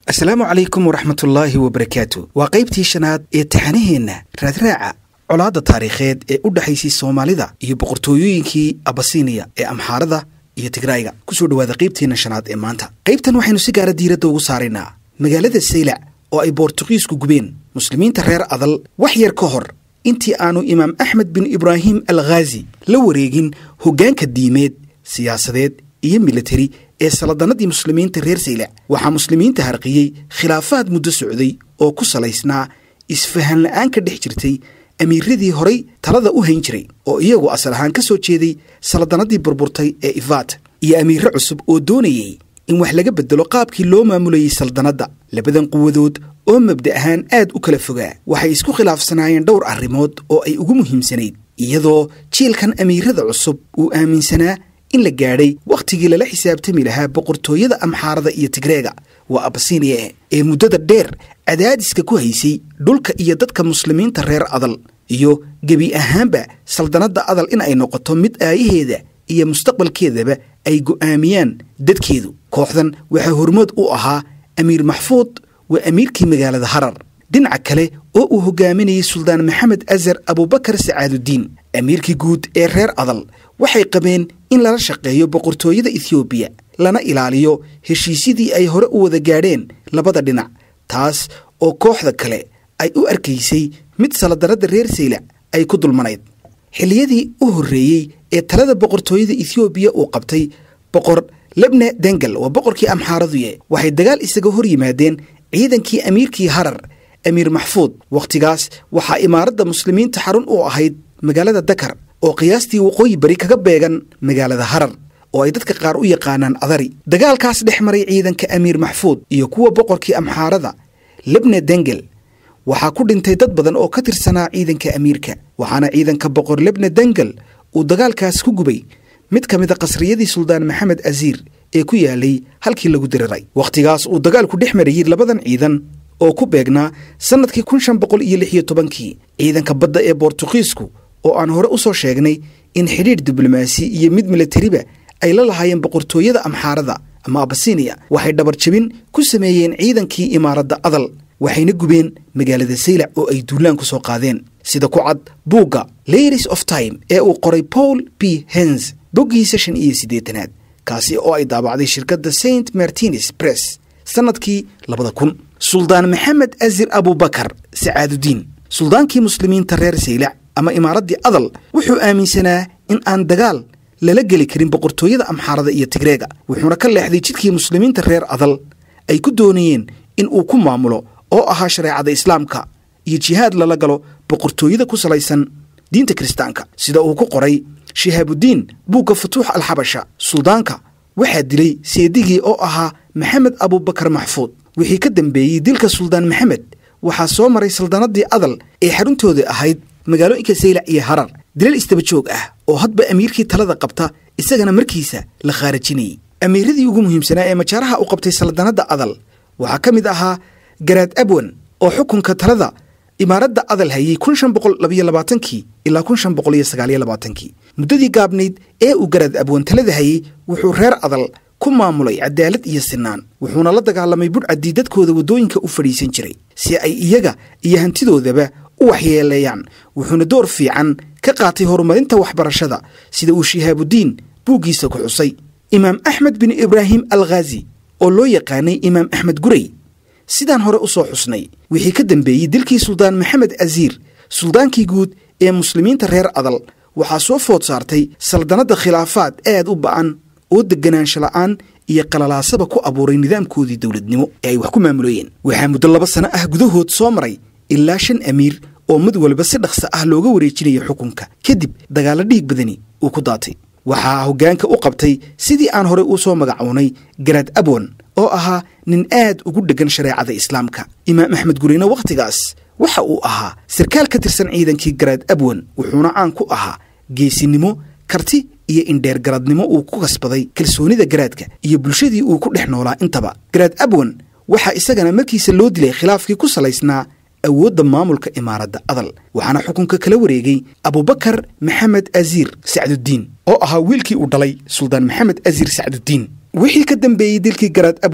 asalaamu calaykum waraxmatullaahi wabarakaatu waa qaybtii shanaad ee taxanaheenna raadraaca colaadda taariikheed ee u dhexaysay soomaalida iyo boqortooyooyinkii abasiniya ee amxaarada iyo tigrayga kusoo dhowaada qaybteenna shanaad ee maanta qaybtan waxaynu si gaara diiradda ugu saaraynaa magaalada saylac oo ay boortuqiisku gubeen muslimiinta reer adal wax yar ka hor intii aanu imaam axmed bin ibraahim al khaazi la wareegin hoggaanka diimeed siyaasadeed iyo militari ee saladanadii muslimiinta reer saylac waxaa muslimiinta harqiyey khilaafaad muddo socday oo ku salaysnaa isfahan la'aan ka dhex jirtay amiiradii horay talada u hayn jiray oo iyagu asal ahaan ka soo jeeday saladanadii burburtay ee ifaat iyo amiirre cusub oo doonayey in wax laga bedelo qaabkii loo maamulayey saldanadda labadan quwadood oo mabda ahaan aad u kala fogaa waxay isku khilaafsanaayeen dhowr arrimood oo ay ugu muhiimsanayd iyadoo jiilkan amiirada cusub uu aaminsanaa in la gaadhay wakhtigii lala xisaabtami lahaa boqortooyada amxaarada iyo tigreega waa abasiniya ee muddada dheer cadaadiska ku haysay dhulka iyo dadka muslimiinta reer adal iyo gebi ahaanba saldanadda adal in ay noqoto mid aayaheeda iyo mustaqbalkeedaba ay go'aamiyaan dadkeedu kooxdan waxaa hormood u ahaa amiir maxfuud waa amiirkii magaalada harar dhinaca kale oo uu hogaaminayey suldaan maxamed azar abubakar sacaadudiin amiirkii guud ee reer adal waxay qabeen in lala shaqeeyo boqortooyada ethoobiya lana ilaaliyo heshiisyadii ay hore u wada gaadheen labada dhinac taas oo kooxda kale ay u arkaysay mid saladanadda reer saylac ay ku dulmanayd xilliyadii u horreeyey ee talada boqortooyada ethoobiya uu qabtay boqor lebne dengel waa boqorkii amxaaraduye waxay dagaal isaga hor yimaadeen ciidankii amiirkii harar amiir maxfuud wakhtigaas waxaa imaaradda muslimiinta xarun u ahayd magaalada dakar oo qiyaastii waqooyi bari kaga beegan magaalada harar oo ay dadka qaar u yaqaanaan adari dagaalkaas dhex maray ciidanka amiir maxfuud iyo kuwa boqorkii amxaarada lebne dengel waxaa ku dhintay dad badan oo ka tirsanaa ciidanka amiirka waxaana ciidanka boqor lebne dengel uu dagaalkaas ku gubay mid ka mid a qasriyadii suldaan maxamed asiir ee ku yaalay halkii lagu diriray wakhtigaas uu dagaalku dhex marayey labadan ciidan oo ku beegnaa sannadkii kun shan boqol iyo lix iyo tobankii ciidanka badda ee boortuqiisku oo aan hore u soo sheegnay in xidhiidh diblomaasi iyo mid milatariba ay la lahaayeen boqortooyada amxaarada ama abasiniya waxay dhabar jabin ku sameeyeen ciidankii imaaradda adal waxayna gubeen magaalada saylac oo ay duulaan ku soo qaadeen sida ku cad buugga ladies of time ee uu qoray paul b hens boggiisa shan iyo siddeetanaad kaasi oo ay daabacday shirkadda saint martines press sannadkii labada kun suldaan maxamed azir abubakar sacaadudiin suldaankii muslimiinta reer saylac ama imaaraddii adal wuxuu aaminsanaa in aan dagaal lala geli karin boqortooyada amxaarada iyo tigreega wuxuuna ka leexday jidkii muslimiinta reer adal ay ku doonayeen in uu ku maamulo oo ahaa shareecada islaamka iyo jihaad lala galo boqortooyada ku salaysan diinta kiristaanka sida uu ku qoray shihaabudiin buugga futuux alxabasha suldaanka waxaa dilay seedigii oo ahaa maxamed abubakar maxfuud wixii ka dambeeyey dilka suldaan maxamed waxaa soo maray saldanadii adal ee xaruntooda ahayd magaalooyinka saylac iyo harar dilal istaba joog ah oo hadba amiirkii talada qabta isagana markiisa la khaarajinayey amiiradii ugu muhiimsanaa ee majaaraha u qabtay saldanadda adal waxaa ka mid ahaa garaad abwan oo xukunka talada imaaradda adal hayey kun shan boqol labayo labaatankii ilaa kun shan boqol iyo sagaaliyo labaatankii muddadii gaabnayd ee uu garaad abwan talada hayey wuxuu reer adal ku maamulay cadaalad iyo sinaan wuxuuna la dagaalamay budhcaddii dadkooda waddooyinka u fadhiisan jiray si ay iyaga iyo hantidoodaba u waxyeeleeyaan wuxuuna door fiican ka qaatay horumarinta waxbarashada sida uu shihaabudiin buuggiisa ku xusay imaam axmed bin ibraahim al khaazi oo loo yaqaanay imaam axmed gurey sidaan hore u soo xusnay wixii ka dambeeyey dilkii suldaan maxamed asiir suldaankii guud ee muslimiinta reer adal waxaa soo food saartay saldanadda khilaafaad aad u ba'an oo deganaansho la'aan iyo qalalaasaba ku abuuray nidaamkoodii dowladnimo ee ay wax ku maamuloyeen waxaa muddo laba sano ah gudahood soo maray ilaa shan amiir oo mid walba si dhaqso ah looga wareejinaya xukunka kadib dagaallo dhiig badani uu ku daatay waxaa hoggaanka u qabtay sidii aan horey uu soo magacownay garaad abwan oo ahaa nin aad ugu dheggan shareecada islaamka imaam axmed gureyne wakhtigaas waxa uu ahaa sarkaal ka tirsan ciidankii garaad abwan wuxuuna caan ku ahaa geesinimo karti iyo indheergaradnimo uu ku kasbaday kalsoonida garaadka iyo bulshadii uu ku dhex noolaa intaba garaad abwan waxaa isagana markiisa loo dilay khilaafkii ku salaysnaa awoodda maamulka imaaradda adal waxaana xukunka kala wareegay abubakar maxamed asiir sacdudiin oo ahaa wiilkii uu dhalay suldaan maxamed asiir sacdudiin wixii ka dambeeyey dilkii garaad abwan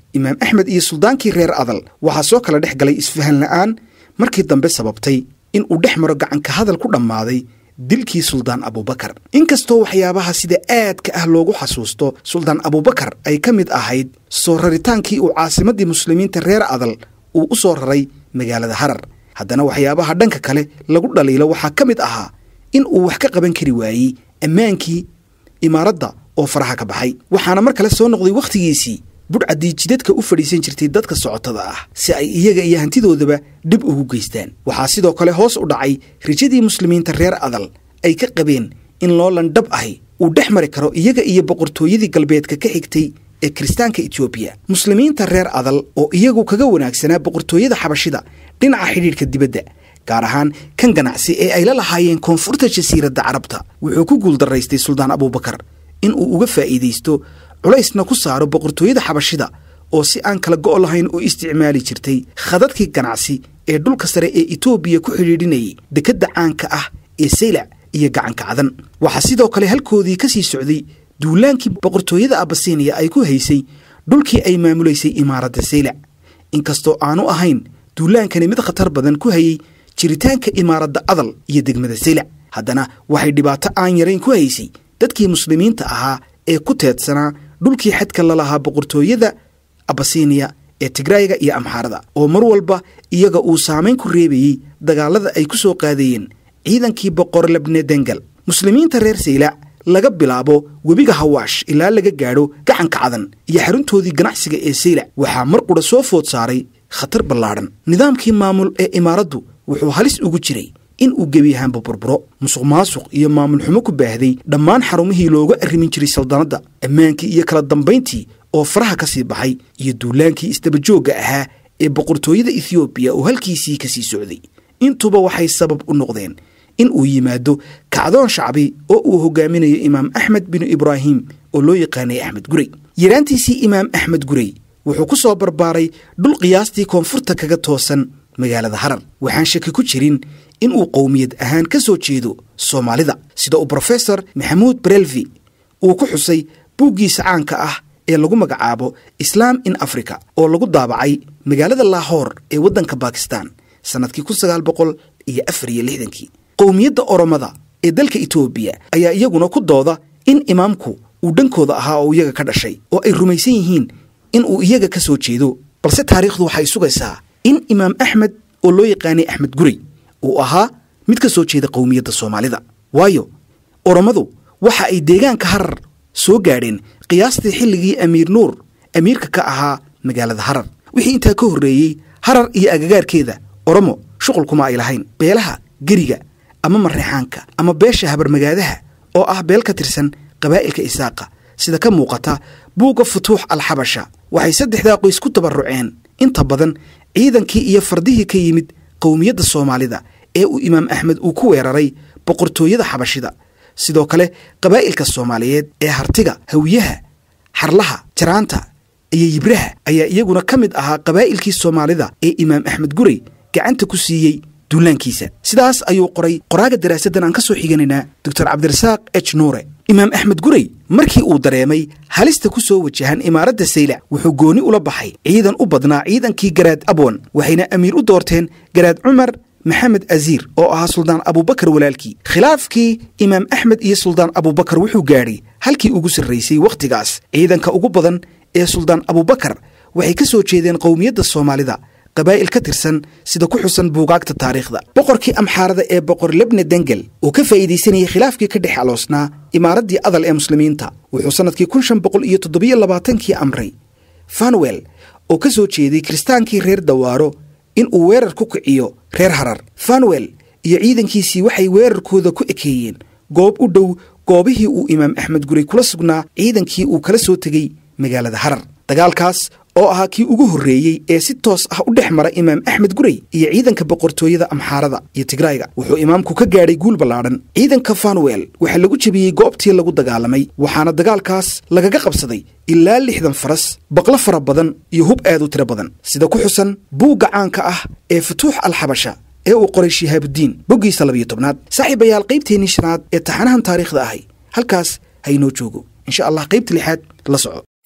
imaam axmed iyo suldaankii reer adal waxaa soo kala dhex galay isfahan la'aan markii dambe sababtay in uu dhex maro gacanka hadal ku dhammaaday dilkii suldaan abuubakar inkastoo waxyaabaha sida aadka ah loogu xasuusto suldaan abuubakar ay ka mid ahayd soo raritaankii uu caasimaddii muslimiinta reer adal uu u soo raray magaalada harar haddana waxyaabaha dhanka kale lagu dhaliilo waxaa ka mid ahaa in uu wax ka qaban kari waayey ammaankii imaaradda oo faraha ka baxay waxaana mar kale soo noqday wakhtigiisii budhcaddii jidadka u fadhiisan jirtay dadka socotada ah si ay iyaga iyo hantidoodaba dhib ugu geystaan waxaa sidoo kale hoos u dhacay rajadii muslimiinta reer adal ay ka qabeen in loolan dhab ahi uu dhex mari karo iyaga iyo boqortooyadii galbeedka ka xigtay ee kiristaanka etoobiya muslimiinta reer adal oo iyagu kaga wanaagsanaa boqortooyada xabashida dhinaca xidhiidhka dibadda gaar ahaan kan ganacsi ee ay la lahaayeen koonfurta jasiiradda carabta wuxuu ku guuldaraystay suldaan abuubakar in uu uga faa'iidaysto culaysna ku saaro boqortooyada xabashida oo si aan kala go' lahayn u isticmaali jirtay khadadkii ganacsi ee dhulka sare ee etoobiya ku xidhiidhinayay dekedda caanka ah ee saylac iyo gacanka cadan waxaa sidoo kale halkoodii ka sii socday duulaankii boqortooyada abasiniya ay ku haysay dhulkii ay maamulaysay imaaradda saylac inkastoo aanu ahayn duulaankani mid khatar badan ku hayey jiritaanka imaaradda adal iyo degmada saylac haddana waxay dhibaato aan yarayn ku haysay dadkii muslimiinta ahaa ee ku teedsanaa dhulkii xadka lalahaa boqortooyada abasiniya ee tigraayiga iyo amxaarada oo mar walba iyaga uu saamayn ku reebayey dagaalada ay ku soo qaadayeen ciidankii boqor labne dengal muslimiinta reer saylac laga bilaabo webiga hawaash ilaa laga gaadho gacanka cadan iyo xaruntoodii ganacsiga ee saylac waxaa mar qudha soo food saaray khatar ballaadhan nidaamkii maamul ee imaaraddu wuxuu halis ugu jiray in uu gebi ahaanba burburo musuq maasuq iyo maamul xumo ku baahday dhammaan xarumihii looga arrimin jiray saldanadda ammaankii iyo kala dambayntii oo faraha ka sii baxay iyo duulaankii isdabajoogga ahaa ee boqortooyada ethoobiya oo halkiisii ka sii socday intuba waxay sabab u noqdeen in uu yimaado kacdoon shacbi oo uu hogaaminayo imaam axmed binu ibraahim oo loo yaqaanay axmed gurey yaraantiisii imaam axmed gurey wuxuu ku soo barbaaray dhul qiyaastii koonfurta kaga toosan magaalada harar waxaan shaki ku jirin in uu qowmiyad ahaan ka soo jeedo soomaalida sida uu brofesor maxamuud barelvi uu ku xusay buuggiisa caanka ah ee lagu magacaabo islaam in africa oo lagu daabacay magaalada laahoor ee waddanka bakistan sannadkii kun sagaal boqol iyo afar iyo lixdankii qowmiyadda oromada ee dalka etoobiya ayaa iyaguna ku dooda in imaamku uu dhankooda ahaa oo iyaga ka dhashay oo ay rumaysan yihiin in uu iyaga ka soo jeedo balse taariikhdu waxay sugaysaa in imaam axmed oo loo yaqaanay axmed gurey uu ahaa mid ka soo jeeda qowmiyadda soomaalida waayo oromadu waxa ay deegaanka harar soo gaadheen qiyaastii xilligii amiir nuur amiirka ka ahaa magaalada harar wixii intaa ka horreeyey harar iyo agagaarkeeda oromo shuqulkuma ay lahayn beelaha geriga ama mareexaanka ama beesha habarmagaadaha oo ah beel ka tirsan qabaa'ilka isaaqa sida ka muuqata buugga futuux alxabasha waxay saddexdaa qoys ku tabarruceen inta badan ciidankii iyo fardihii ka yimid qowmiyadda soomaalida ee uu imaam axmed uu ku weeraray boqortooyada xabashida sidoo kale qabaa'ilka soomaaliyeed ee hartiga hawiyaha xarlaha jaraanta iyo yibraha ayaa iyaguna ka mid ahaa qabaa'ilkii soomaalida ee imaam axmed gurey gacanta ku siiyey duulaankiisa sidaas ayuu qoray qoraaga daraasaddan aan ka soo xiganaynaa doctor cabdirasaaq h nuure imaam axmed gurey markii uu dareemay halista ku soo wajahan imaaradda saylac wuxuu gooni ula baxay ciidan u badnaa ciidankii garaad abwan waxayna amiir u doorteen garaad cumar maxamed aziir oo ahaa suldaan abuubakar walaalkii khilaafkii imaam axmed iyo suldaan abuubakar wuxuu gaadhay halkii ugu sarraysay wakhtigaas ciidanka ugu badan ee suldaan abuubakar waxay ka soo jeedeen qowmiyadda soomaalida qabaa'il ka tirsan sida ku xusan buugaagta taariikhda boqorkii amxaarada ee boqor lebne dengel oo ka faa'iidaysanayay khilaafkii ka dhex aloosnaa imaaraddii adal ee muslimiinta wuxuu sannadkii kun shan boqol iyo toddobiyo labaatankii amray fanwell oo ka soo jeeday kiristaankii reer dawaaro in uu weerar ku kiciyo reer harar fanwell iyo ciidankiisii waxay weerarkooda ku ekeeyeen goob u dhow goobihii uu imaam axmed gurey kula sugnaa ciidankii uu kala soo tegey magaalada harar dagaalkaas oo ahaa kii ugu horreeyey ee si toos ah u dhex mara imaam axmed gurey iyo ciidanka boqortooyada amxaarada iyo tigrayga wuxuu imaamku ka gaadhay guul ballaadhan ciidanka fanwell waxaa lagu jebiyey goobtii lagu dagaalamay waxaana dagaalkaas lagaga qabsaday ilaa lixdan faras baqlo fara badan iyo hub aad u tiro badan sida ku xusan buugga caanka ah ee futuux alxabasha ee uu qoray shihaabudiin boggiisa labiyo tobnaad saaxiibayaal qaybteennii shanaad ee taxanahan taariikhda ahay halkaas haynoo joogo insha allah qaybta lixaad la soco